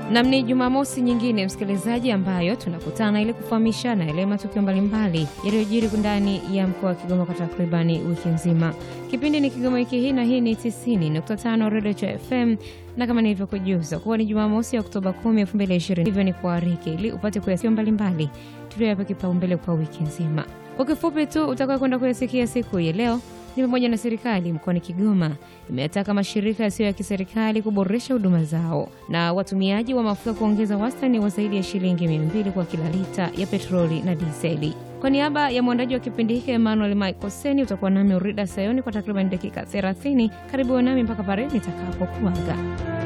Nam, ni Jumamosi nyingine msikilizaji, ambayo tunakutana ili kufahamishana yale matukio mbalimbali yaliyojiri ndani ya mkoa wa Kigoma kwa takribani wiki nzima. Kipindi ni Kigoma wiki hii, na hii ni 90.5 Radio cha FM, na kama nilivyokujuza kuwa ni Jumamosi ya Oktoba 10, 2020, hivyo ni kuariki ili upate kuyasikia mbalimbali tuliyoyapa kipaumbele kwa wiki nzima. Kwa kifupi tu utakawa kwenda kuyasikia siku ya leo ni pamoja na serikali mkoani Kigoma imeyataka mashirika yasiyo ya kiserikali kuboresha huduma zao na watumiaji wa mafuta kuongeza wastani wa zaidi ya shilingi mia mbili kwa kila lita ya petroli na diseli. Kwa niaba ya mwandaji wa kipindi hiki Emmanuel Michael Seni, utakuwa nami Urida Sayoni kwa takriban dakika 30. Karibu nami mpaka pale nitakapokuaga.